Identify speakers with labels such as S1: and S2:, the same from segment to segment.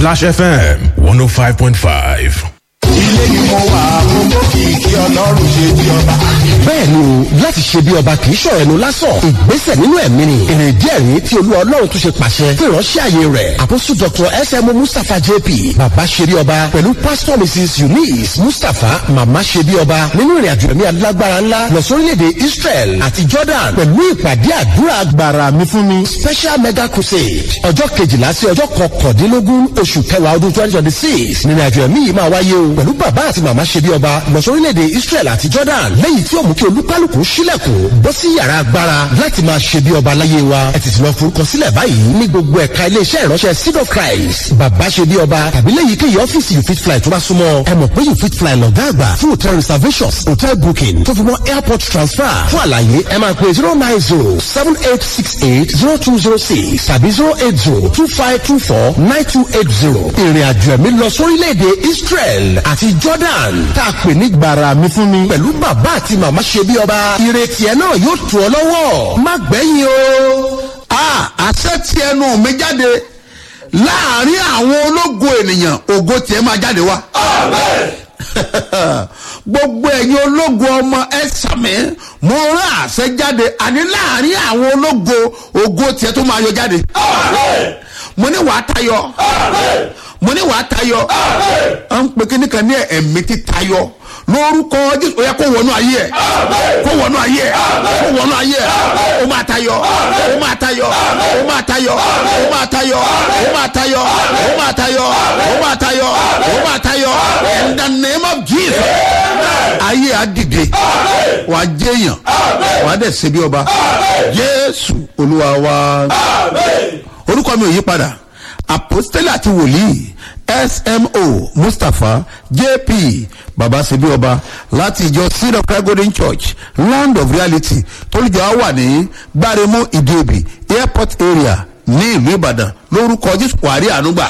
S1: Splash FM 105.5.
S2: ilé ni mo wà àkókò kìkì ọlọ́run ṣe di ọba.
S3: bẹ́ẹ̀ ni o láti ṣe bí ọba kì í ṣọ̀rọ̀ ẹnu lásán ìgbésẹ̀ nínú ẹ̀mí ni èrè díẹ̀ rí tí olúwa ọlọ́run tún ṣe pàṣẹ fún ìránṣẹ́ àyè rẹ̀ àkóso dr sm mustapha jp bàbá ṣe bí ọba pẹ̀lú pastor mrs eunice mustapha màmá ṣe bí ọba nínú ìrìn àjò ẹ̀mí alágbára ńlá lọ sórílẹ̀-èdè israel àti jordan pẹ̀lú ìpàdé àdúrà agbára mi fún mi special mega crusade ọjọ́ kejìlá sí ọjọ́ kọkàndínlógún oṣù kẹwàá ọdún twenty twenty six nínú àjò ẹ̀mí yìí máa wáyé o pẹ̀lú bàbá àti màmá ṣe bí ọba lọ sórílẹ̀-èdè israel àti jordan lẹ́yìn tí ó mú kí olúkálùkù sílẹ̀kùn bọ́ sí yàrá agbára láti máa ṣe bí ọba láyé wa ẹ tètè lọ forúkọ sílẹ̀ báyìí ní gbogbo ẹ̀ka iléeṣẹ́ ìránṣẹ́ seed of christ bàbá ṣe bí ọba tàbí lẹ́yìn kéyìí ọ́fíìsì you fit fly tó bá súnmọ́ ẹ mọ̀ pé you fit fly lọ́gá àgbà fún hotel reservations hotel booking tó fi mọ́ airport transfer fún àlàyé ẹ máa pè zero nine zero seven eight six eight zero two zero six tàbí zero eight zero two five two four nine two eight zero ìrìn àjò ẹ̀mí lọ sórílẹ̀-èdè israel àti jordan tá a pè ní gbàrà mi fún mi pẹ̀lú bàbá àti màmá ṣe bí ọba ìrètí ẹ náà yóò tù ọ lọ́wọ́ má gbẹ̀yìn o.
S4: a àṣẹ tí ẹnu mi jáde láàrin àwọn ológo ènìyàn ògo tiẹ̀ máa jáde wá. gbogbo ẹ̀yin ológo ọmọ ẹ sàmì mo rán àṣẹ jáde àní láàrin àwọn ológo ògo tiẹ̀ tó máa yọ jáde. mo ní wàá tayọ mo ní wàá tayọ à ń pe kíní kan ní ẹ̀mí tí tayọ lórúkọ jésù ó yẹ kó wọnú ayé ẹ kó wọnú ayé ẹ kó wọnú ayé ẹ ó máa tayọ ó máa tayọ ó máa tayọ ó máa tayọ ó máa tayọ ó máa tayọ ó máa tayọ ó máa tayọ in the name of jesus ayé á dìde wà á jẹyàn wà á dẹ̀ ṣe bí ọba jésù olúwa wa orúkọ mi ò yí padà apostole àti wòlíì smo mustapha jp babasebi ọba láti ìjọ seed of christ golden church land of reality tólùjọ á wà ní gbáremú ìdíòbí airport area ní ìlú ìbàdàn lórúkọ jésù wàrí ànúgbà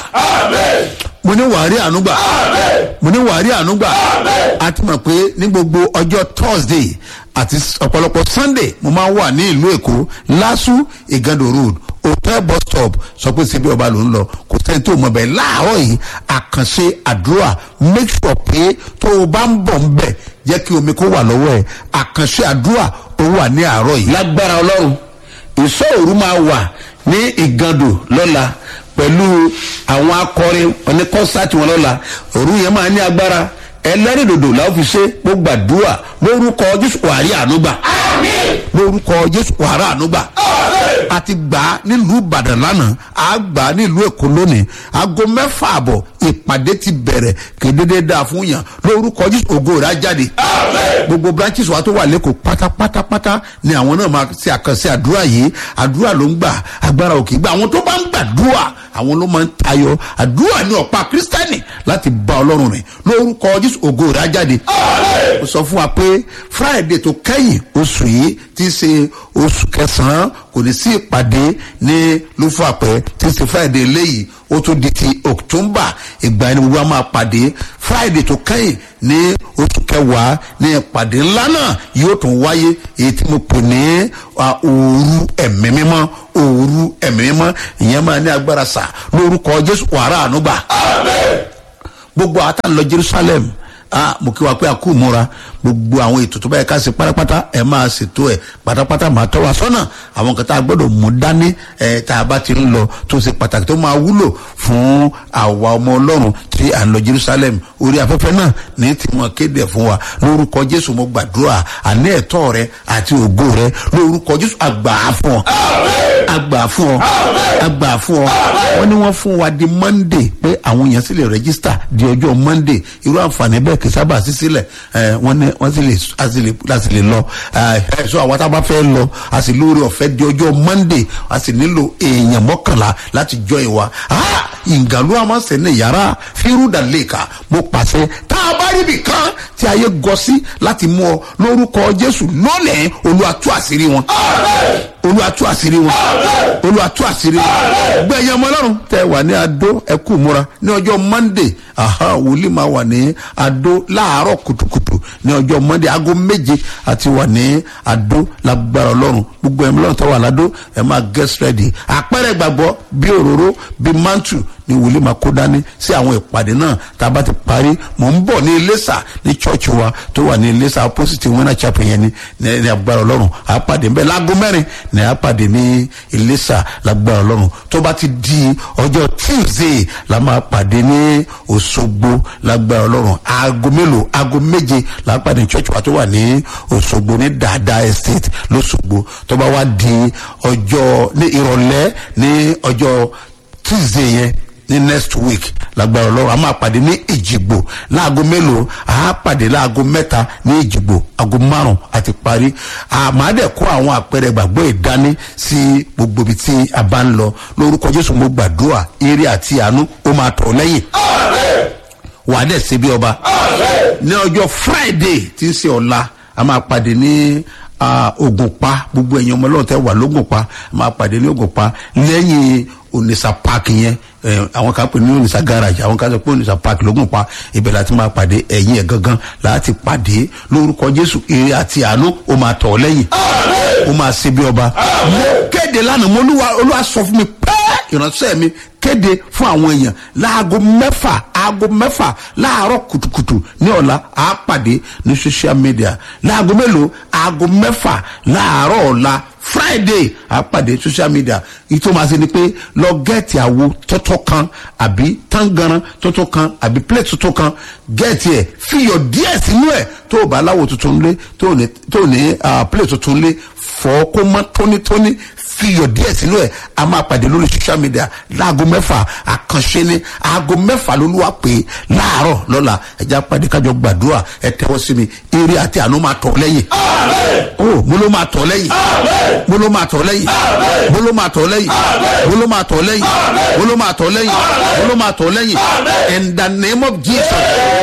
S4: mo ní wàrí ànúgbà mo ní wàrí ànúgbà a ti mọ̀ pé ní gbogbo ọjọ́ thursday àti ọ̀pọ̀lọpọ̀ sunday mo máa ń wà ní ìlú èkó lásù ìgàdò road hotel bus stop sọ pé síbi ọba ló ń lọ kò sẹ́ni tó mọ̀ bẹ́ẹ̀ láàárọ̀ yìí àkànṣe àdúrà make sure pé tó o bá ń bọ̀ ń bẹ̀ jẹ́ kí omi kó wà lọ́wọ́ ẹ̀ àkànṣe àdúrà ó wà ní àárọ̀ yìí.
S5: lágbára ọlọ́run ìṣọ́ òru máa wà ní ìgàndò lọ́la pẹ̀lú àwọn akọrin oníkọ́sáàtì wọn lọ́la òru yẹn máa ní agbára ẹlẹ́rìndòdò làwọn fi ṣe gbogbo àdúrà lórúkọ jésù wàrí ànúgbà
S4: lórúkọ jésù wàrà ànúgbà a ti gbà á nílùú ìbàdàn lánàá a gbà á nílùú èkó lónìí aago mẹ́fà àbọ̀ ìpàdé ti bẹ̀rẹ̀ kédédé dáa fún yàn lórúkọ jésù ògo rẹ̀ á jáde gbogbo branches wa tó wà lẹ́kọ̀ọ́ pátápátápátá ni àwọn náà máa ṣe àkànṣe àdúrà yìí àdúrà ló ń gbà agbára òkè gbà àwọn tó bá ń gbàdúrà àwọn ló máa ń tayọ àdúrà ní ọ̀pá kírísítẹ́nì láti bá ọlọ́run rìn lórúkọ jésù ògo rẹ̀ á jáde ó sọ fún wa pé friday tó kẹ́yìn oṣù yìí ti ṣe oṣù kẹsàn-án kò ní sí ìpàdé ní lúfàpẹ́ tí ṣe friday léyìí ó tún di ti october ìgbà ẹni gbogbo a máa pàdé friday tó kẹ́yìn ní oṣù kẹwàá ní ìpàdé ńlá náà yóò tún wáyé èyí tí mo pè ní òru ẹ̀mí mímọ́ òru ẹ̀mí mímọ́ ìyẹn máa ní agbára sà lórúkọ jésù wàrà ànúgbà gbogbo àtàn lọ jerusalem ah mo kí wa pé a kú múra gbogbo àwọn ètò tó bá yẹ ká ṣe pátápátá ẹ máa ṣètò ẹ pátápátá máa tọ́ wa sọ́nà àwọn kan tá a gbọ́dọ̀ mú dání ẹ tá a bá ti ń lọ tó ṣe pàtàkì tó máa wúlò fún àwa ọmọ ọlọ́run tí à ń lọ jerusalem orí afẹ́fẹ́ náà ní tí wọ́n kéde fún wa lórúkọ jésù mo gbàdúrà àní ẹ̀tọ́ rẹ àti ògo rẹ lórúkọ jésù àgbà fún ọ àgbà fún ọ àgbà fún ọ wọ́n ní wọ́n fún wa di monday pé àwọn èèyàn sì lè rẹ́gísítà di ọjọ́ monday irú àǹfààní bẹ́ẹ̀ kì í sábà sí sílẹ̀ wọ́n ní wọ́n sì lè a sì lè a sì lè lọ ẹ sọ àwọn tá a bá fẹ́ lọ a sì lórí ọ̀fẹ́ di ọjọ́ monday a sì nílò èèyàn mọ́kànlá láti jọ ìwà ìgàlú àmọ́sẹ̀ ní yàrá fírúdà lẹ́ka mo pàṣẹ tá a bá rí ibì kan tí ayé gọ sí láti mú ọ lórúkọ jésù lónìí olùwàtú àṣírí wọn olùwàtú àṣírí wọn olùwàtú àṣírí wọn gbẹ̀yìn ọmọ ọlọ́run tẹ wà ní adó ẹkú múra ní ọjọ́ monday wòlíì máa wà ní adó láàárọ̀ kùtùkùtù ní ọjọ́ monday aago méje àti wà ní adó lágbára ọlọ́run gbogbo ẹ̀mí ọlọ́run tó wà ládó ẹ̀ máa get ready àpẹẹrẹ gbàgbọ́ bí òróró bí mantu ní wòlíì máa kó dání sí àwọn ìpàdé náà tá a bá ti parí mò ń bọ̀ ní iléṣà ní chọ́ọ̀chì wa tó wà ní iléṣà opposite winner chapel yẹn ni ní ní agbára ọlọ́run à á pàdé nbẹ láago mẹ́rin ní à á pàdé ní iléṣà lágbára ọlọ́run tó bá ti di ọjọ́ tuesday la máa pàdé ní òṣogbo lágbára ọlọ́run aago mélòó aago méje la á pàdé ní church wa tó wà ní òṣogbo ní dada estate lọ́sọ̀gbọ̀ tó bá wá di ọjọ́ ní ìrọ̀lẹ́ ní ọjọ́ tuesday yẹn ní next week lágbára ọlọ́run a máa pàdé ní ìjìgbò láago mélòó a pàdé láago mẹ́ta ní ìjìgbò aago márùn àti parí àmàdẹ̀ kó àwọn àpẹẹrẹ gbàgbọ́ ìdání sí gbogbo ibi tí a bá ń lọ lórúkọ jésù mo gbàdúrà eré àti àánú ó máa tọ̀ lẹ́yìn wà á dẹ̀ ṣe bí ọba ní ọjọ́ friday tí ń ṣe ọ̀la a máa pàdé ní ah, ògùnpa gbogbo ẹ̀yin ọmọ ọlọ́run tẹ́ wà lógùnpa a máa pàdé ní ògùnpa lẹ́yìn onisa park yẹn ẹ, àwọn kan pè ní onisa garage àwọn kan sọ pé onisa park lógùnpa ibẹ̀ láti máa pàdé ẹ̀yìn ẹ̀ gangan láti pàdé lórúkọ jésù ire àti àánú ó máa tọ̀ ọ́ lẹ́yìn ó máa ṣe bí ọba mo kéde lánàá mo olúwa olúwa sọ fún mi pẹ́ẹ́ ìránṣẹ́ mi kéde fún àwọn èèyàn láago mẹ́fà aago mẹ́fà láàárọ̀ kùtùkùtù ní ọ̀la à á pàdé ní social media láago mélòó aago mẹ́fà láàárọ̀ ọ̀la friday à á pàdé social media ìtò máa ṣe ni pé lọ gẹ́ẹ̀tì àwo tọ́tọ́ kan àbí tangaran tọ́tọ́ kan àbí plate tọ́tọ́ kan gẹ́ẹ̀tì ẹ̀ fiyọ̀ díẹ̀ sínú ẹ̀ tó o bá láwo tuntun lé tó o ní tó o ní ah, plate tuntun lé fọ́ kó mọ́ tónítóní fiyọ̀ díẹ̀ sínú ẹ̀ a máa pàdé lórí social media láago mẹ́fà àkànṣe ni aago mẹ́fà lolúwa pé láàárọ̀ lọ́la ẹja pàdé kájọ gbàdúrà ẹ tẹ́wọ́ sí mi eré àti àánú máa tọ̀ lẹ́yìn. o mo ló máa tọ̀ lẹ́yìn mo ló máa tọ̀ lẹ́yìn mo ló máa tọ̀ lẹ́yìn mo ló máa tọ̀ lẹ́yìn mo ló máa tọ̀ lẹ́yìn mo ló máa tọ̀ lẹ́yìn in the name of jesus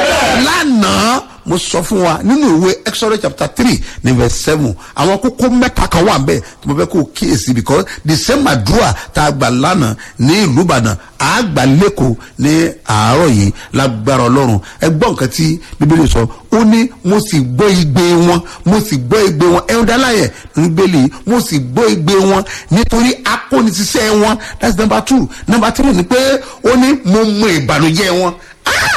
S4: lánàá mo sọ fún wa nínú ìwé exodus chapter three ní verse seven àwọn kókó mẹ́ta kan wà bẹ́ẹ̀ tí mo fẹ́ kó o kíyèsí because the same àdúrà tá a gbà lánàá ní ìlú ìbàdàn a gbà lẹ́kọ̀ọ́ ní àárọ̀ yìí lágbára ọlọ́run ẹ gbọ́ nǹkan tí bíbélì sọ ó ní mo sì gbọ́ igbe wọn mo sì gbọ́ igbe wọn ẹ̀rọ dáláyẹ̀ ní bíbélì mo sì gbọ́ igbe wọn nítorí akóniṣiṣẹ́ wọn that's number two number three ni pé ó ní mo mọ ìbànújẹ́ wọn ah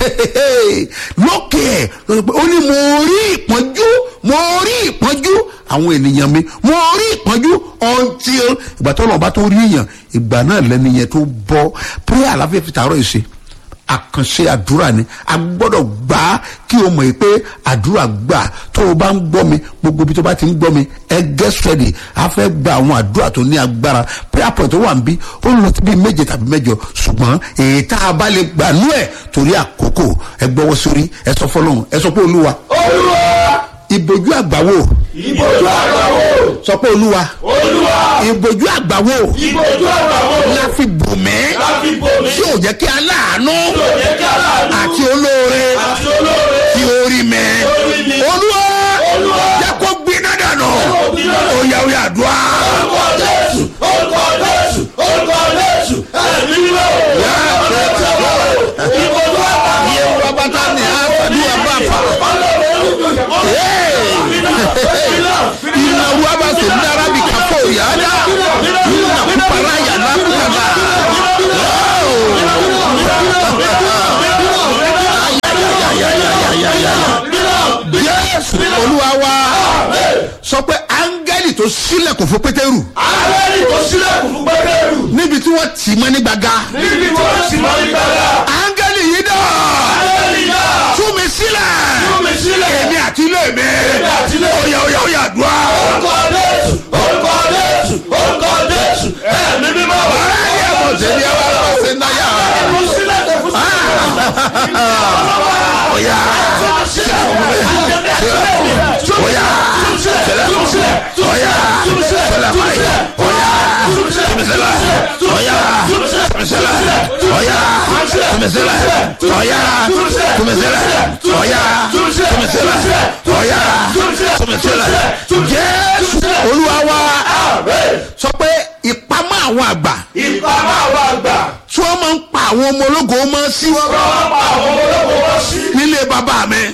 S4: lókè ẹ̀ ló sọ pé ó ní mo rí ìpọ́njú mo rí ìpọ́njú àwọn ènìyàn mi mo rí ìpọ́njú until ìgbà tó lọ́ọ́ bá tó rí èèyàn ìgbà náà lẹ́nu yẹn tó bọ́ prayer àlàáfíà fi tààrọ̀ ìṣe àkànṣe àdúrà ni a gbọ́dọ̀ gbà á kí o mọ̀ yìí pé àdúrà gbà tó o bá ń gbọ́ mi gbogbo ibi tó bá ti ń gbọ́ mi ẹ get ready a fẹ́ gba àwọn àdúrà tó ní agbára prayer point tó wà ń bí ó lọ sí bíi méje tàbí mẹ́jọ ṣùgbọ́n èyí tá a bá lè gbà nú ẹ̀ torí àkókò ẹ gbọ́wọ́ sórí ẹ sọ fọlọ́run ẹ sọ pé olúwa
S2: olúwa
S4: ìbojú àgbàwò
S2: ìbojú àgbàwò
S4: sọ pé olúwa
S2: olúwa
S4: ìbojú àgbàwò
S2: ìbojú àgbàwò
S4: la fi bò mí
S2: láfi bomi
S4: tí ò jẹ́ kí aláàánú
S2: yóò jẹ́ kí aláàánú
S4: àti olóore
S2: àti olóore
S4: tí orí mi
S2: orí mi.
S4: olúwa
S2: Olúwa.
S4: jẹ́ kó gbiná dànù
S2: gbiná dànù.
S4: oyà oyà àdúrà.
S2: orúkọ jésù orúkọ jésù orúkọ jésù ẹ̀mí mímọ́ ìbojú àgbàwò
S4: iye wa bàtà ni a fàdí wa bá fa. ìlà wa bá sè ní arabi kàfó yàrá ìlà kúpara yàrá kúkàlà. Jésù olúwa wa sọ pé áńgẹ́lì tó sílẹ̀kùn fún pétérù
S2: alẹ́rì tó sílẹ̀kùn fún pẹ́pẹ́rù
S4: níbi tí wọ́n tì mọ́ ní gbàgà
S2: níbi tó sì mọ́ ní gbàgbà
S4: áńgẹ́lì yìí dà
S2: alẹ́rì náà
S4: tú mi sílẹ̀
S2: tú mi sílẹ̀
S4: èmi àti ilé mi
S2: àti ilé mi.
S4: oyà oyà oyà àdúrà.
S2: orúkọ jésù orúkọ jésù orúkọ jésù ẹ̀mí mímọ́
S4: ayé mo ṣe ní ẹwà lọ sí náyà.
S2: tú sílẹ̀kùn fún
S4: oyà oyà oyà sẹlẹ̀ báyìí oyà tùmísẹ́lẹ̀ oyà tùmísẹ́lẹ̀ oyà tùmísẹ́lẹ̀ oyà tùmísẹ́lẹ̀ oyà tùmísẹ́lẹ̀ oyà tùmísẹ́lẹ̀ jésù olúwa wa sọ pé ìpamọ́ àwọn àgbà
S2: ìpamọ́ àwọn àgbà
S4: tí wọ́n máa ń pa àwọn ọmọ ológo mọ́ sí
S2: wọ́n pa àwọn ológun wọ́n sí
S4: nílé bàbá mi